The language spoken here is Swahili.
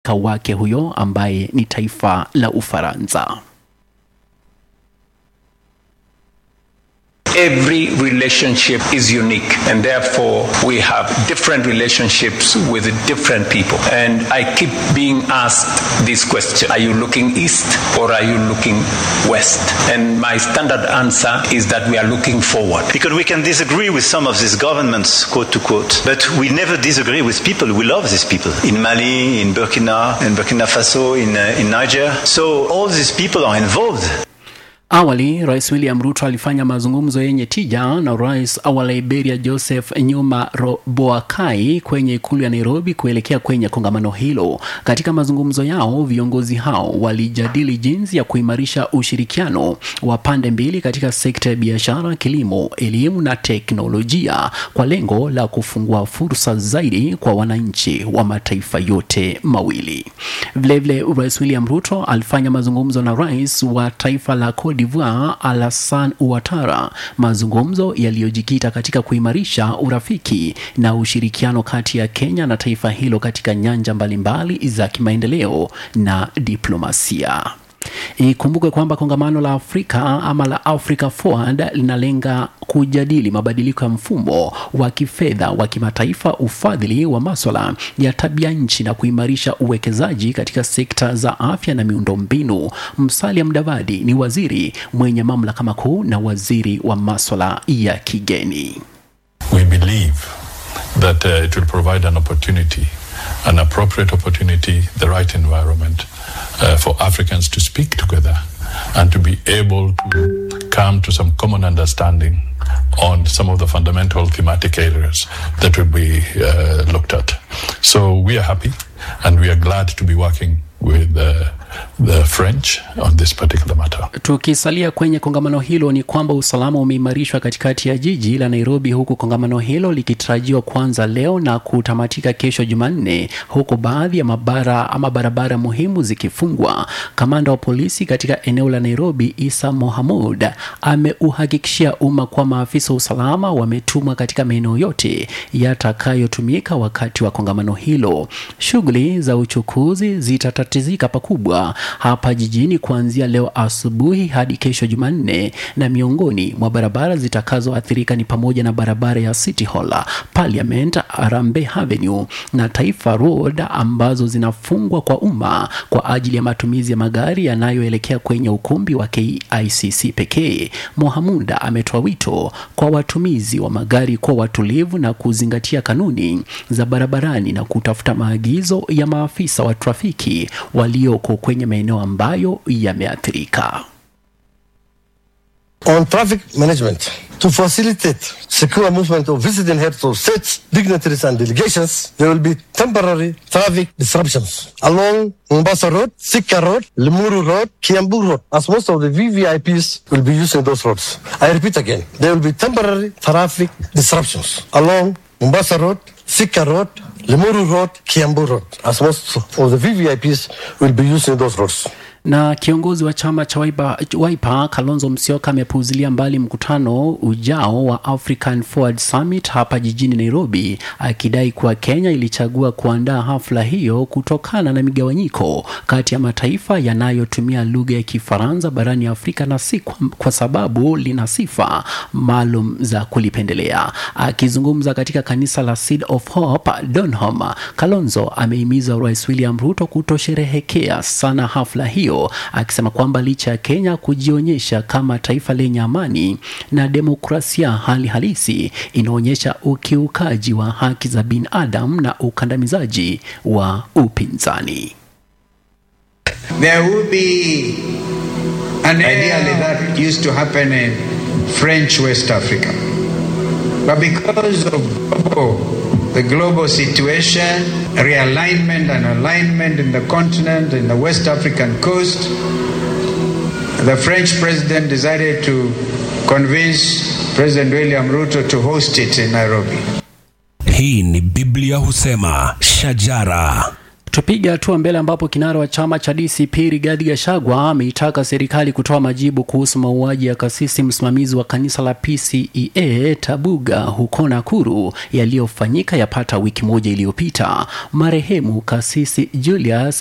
wake huyo ambaye ni taifa la Ufaransa. Every relationship is unique, and therefore we have different relationships with different people. And I keep being asked this question Are you looking east or are you looking west? And my standard answer is that we are looking forward. Because we can disagree with some of these governments, quote to quote, but we never disagree with people. We love these people. In Mali, in Burkina, in Burkina Faso, in, uh, in Niger. So all these people are involved. Awali Rais William Ruto alifanya mazungumzo yenye tija na Rais wa Liberia Joseph Nyuma Boakai kwenye ikulu ya Nairobi kuelekea kwenye kongamano hilo. Katika mazungumzo yao, viongozi hao walijadili jinsi ya kuimarisha ushirikiano wa pande mbili katika sekta ya biashara, kilimo, elimu na teknolojia kwa lengo la kufungua fursa zaidi kwa wananchi wa mataifa yote mawili. Vilevile, Rais William Ruto alifanya mazungumzo na rais wa taifa la Cote d'Ivoire Alassane Ouattara, mazungumzo yaliyojikita katika kuimarisha urafiki na ushirikiano kati ya Kenya na taifa hilo katika nyanja mbalimbali za kimaendeleo na diplomasia. Ikumbukwe kwamba kongamano la Afrika ama la Africa Forward linalenga kujadili mabadiliko ya mfumo wa kifedha wa kimataifa, ufadhili wa maswala ya tabia nchi na kuimarisha uwekezaji katika sekta za afya na miundombinu. Musalia Mudavadi ni waziri mwenye mamlaka makuu na waziri wa maswala ya kigeni. We believe that uh, it will provide an opportunity, an appropriate opportunity, the right environment uh, for Africans to speak together and to be able to come to some common understanding on some of the fundamental thematic areas that will be uh, looked at. So we are happy and we are glad to be working with uh, the French on this particular matter. Tukisalia kwenye kongamano hilo ni kwamba usalama umeimarishwa katikati ya jiji la Nairobi, huku kongamano hilo likitarajiwa kuanza leo na kutamatika kesho Jumanne, huku baadhi ya mabara ama barabara muhimu zikifungwa. Kamanda wa polisi katika eneo la Nairobi, Isa Mohamud, ameuhakikishia umma kuwa maafisa wa usalama wametumwa katika maeneo yote yatakayotumika wakati wa kongamano hilo. Shughuli za uchukuzi zitatatizika pakubwa hapa jijini kuanzia leo asubuhi hadi kesho Jumanne, na miongoni mwa barabara zitakazoathirika ni pamoja na barabara ya City Hall, Parliament, Arambe Avenue na Taifa Road ambazo zinafungwa kwa umma kwa ajili ya matumizi ya magari yanayoelekea kwenye ukumbi wa KICC pekee. Mohamunda ametoa wito kwa watumizi wa magari kuwa watulivu na kuzingatia kanuni za barabarani na kutafuta maagizo ya maafisa wa trafiki walioko kwenye maeneo ambayo yameathirika. On traffic management, to facilitate secure movement of visiting heads of states, dignitaries and delegations, there will be temporary traffic disruptions along Mombasa Road, Sika Road, Limuru Road, Kiambu Road, as most of the VVIPs will be using those roads. I repeat again, there will be temporary traffic disruptions along Mombasa Road, Sika Road, Limuru Road, Kiambu Road, as most of the VVIPs will be using those roads. Na kiongozi wa chama cha Wiper, Wiper Kalonzo Musyoka amepuuzilia mbali mkutano ujao wa African Forward Summit hapa jijini Nairobi, akidai kuwa Kenya ilichagua kuandaa hafla hiyo kutokana na migawanyiko kati ya mataifa yanayotumia lugha ya Kifaransa barani Afrika na si kwa, kwa sababu lina sifa maalum za kulipendelea. Akizungumza katika kanisa la Seed of Hope Donholm, Kalonzo amehimiza Rais William Ruto kutosherehekea sana hafla hiyo akisema kwamba licha ya Kenya kujionyesha kama taifa lenye amani na demokrasia, hali halisi inaonyesha ukiukaji wa haki za binadamu na ukandamizaji wa upinzani. There will be an ideally that used to happen in French West Africa. But because of global, the global situation, realignment and alignment in the continent, in the West African coast, the French president decided to convince President William Ruto to host it in Nairobi. Hii ni Biblia husema shajara Tupiga hatua mbele ambapo kinara wa chama cha DCP Rigathi Gachagua ameitaka serikali kutoa majibu kuhusu mauaji ya kasisi msimamizi wa kanisa la PCEA Tabuga huko Nakuru yaliyofanyika yapata wiki moja iliyopita. Marehemu kasisi Julius